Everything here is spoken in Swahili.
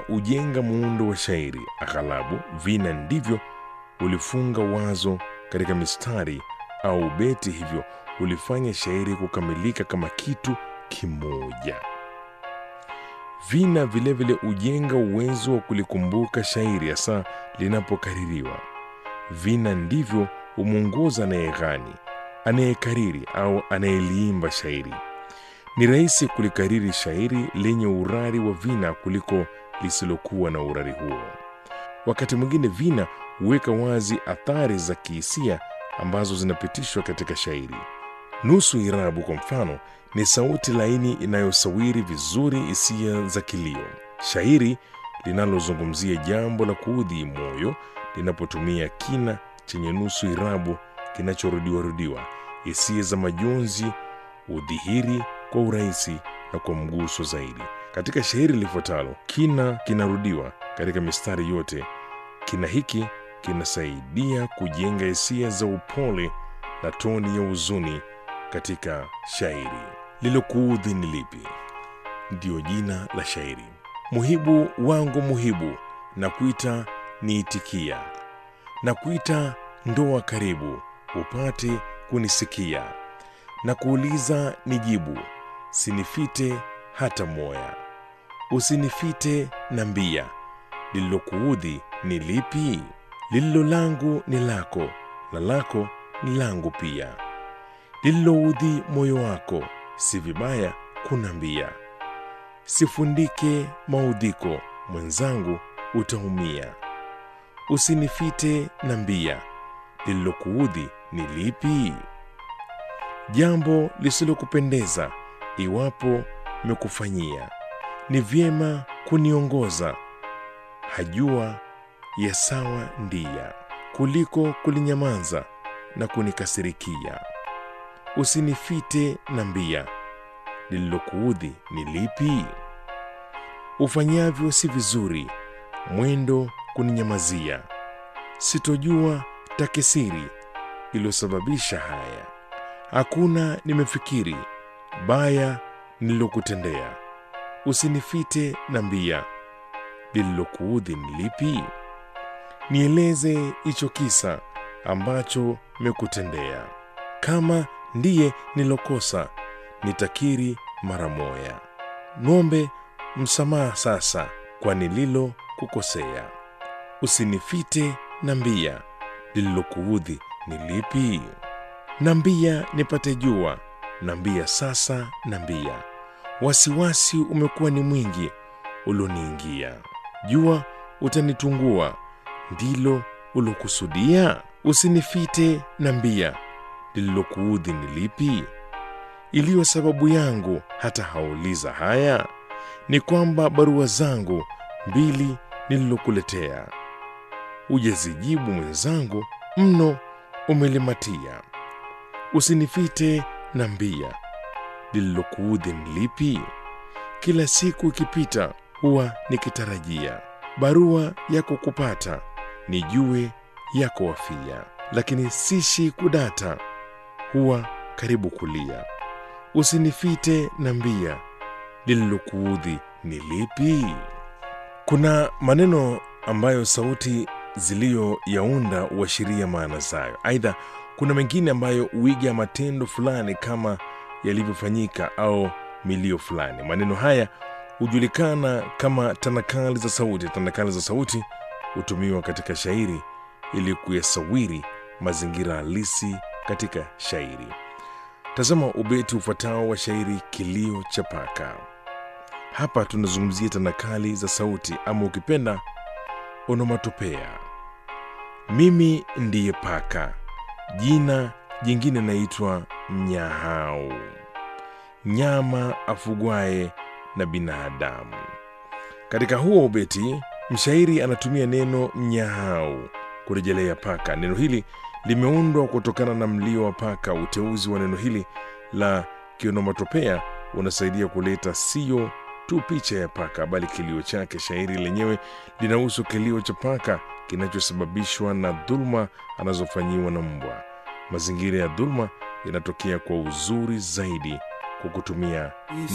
hujenga muundo wa shairi, aghalabu vina ndivyo ulifunga wazo katika mistari au beti, hivyo ulifanya shairi kukamilika kama kitu kimoja. Vina vilevile hujenga uwezo wa kulikumbuka shairi hasa linapokaririwa. Vina ndivyo humwongoza anayeghani, anayekariri au anayeliimba shairi. Ni rahisi kulikariri shairi lenye urari wa vina kuliko lisilokuwa na urari huo. Wakati mwingine vina huweka wazi athari za kihisia ambazo zinapitishwa katika shairi. Nusu irabu kwa mfano ni sauti laini inayosawiri vizuri hisia za kilio. Shairi linalozungumzia jambo la kuudhi moyo linapotumia kina chenye nusu irabu kinachorudiwarudiwa, hisia za majonzi udhihiri kwa urahisi na kwa mguso zaidi. Katika shairi lifuatalo, kina kinarudiwa katika mistari yote. Kina hiki kinasaidia kujenga hisia za upole na toni ya huzuni katika shairi. Lilokuudhi ni lipi? Ndiyo jina la shairi. Muhibu wangu muhibu, na kuita niitikia, na kuita ndoa karibu, upate kunisikia, na kuuliza nijibu, sinifite hata moya, usinifite na mbia, lililokuudhi ni lipi? Lililo langu ni lako, na lako ni langu pia. Lililoudhi moyo wako, si vibaya kunambia. Sifundike maudhiko, mwenzangu utaumia. Usinifite na mbia, lililokuudhi ni lipi? Jambo lisilokupendeza iwapo mekufanyia, ni vyema kuniongoza, hajua ya sawa ndia, kuliko kulinyamaza na kunikasirikia. Usinifite na mbia, lililokuudhi ni lipi? Ufanyavyo si vizuri, mwendo kuninyamazia, sitojua takisiri iliyosababisha haya. Hakuna nimefikiri baya nililokutendea, usinifite na mbia, lililokuudhi ni lipi? Nieleze hicho kisa ambacho mekutendea, kama ndiye nilokosa nitakiri mara moya. Ng'ombe msamaha sasa kwa nililo kukosea, usinifite na mbia, lililokuudhi ni lipi? Nambia nipate jua, nambia sasa, nambia wasiwasi umekuwa ni mwingi ulioniingia. Jua utanitungua, ndilo ulokusudia? Usinifite nambia, lililokuudhi ni lipi? Iliyo sababu yangu hata hauliza haya, ni kwamba barua zangu mbili nililokuletea hujazijibu mwenzangu, mno umelimatia. Usinifite na mbia, lililokuudhi ni lipi? Kila siku ikipita huwa nikitarajia barua yako kupata, nijue yako wafia, lakini sishi kudata, huwa karibu kulia. Usinifite na mbia, lililokuudhi ni lipi? Kuna maneno ambayo sauti ziliyoyaunda huashiria maana zayo. Aidha, kuna mengine ambayo huiga matendo fulani kama yalivyofanyika au milio fulani. Maneno haya hujulikana kama tanakali za sauti. Tanakali za sauti hutumiwa katika shairi ili kuyasawiri mazingira halisi katika shairi. Tazama ubeti ufuatao wa shairi Kilio cha Paka. Hapa tunazungumzia tanakali za sauti ama ukipenda onomatopea. Mimi ndiye paka, jina jingine naitwa mnyahau, nyama afugwaye na binadamu. Katika huo ubeti, mshairi anatumia neno mnyahau kurejelea paka. Neno hili limeundwa kutokana na mlio wa paka. Uteuzi wa neno hili la kionomatopea unasaidia kuleta sio tu picha ya paka, bali kilio chake. Shairi lenyewe linahusu kilio cha paka kinachosababishwa na dhuluma anazofanyiwa na mbwa. Mazingira ya dhuluma yanatokea kwa uzuri zaidi kwa kutumia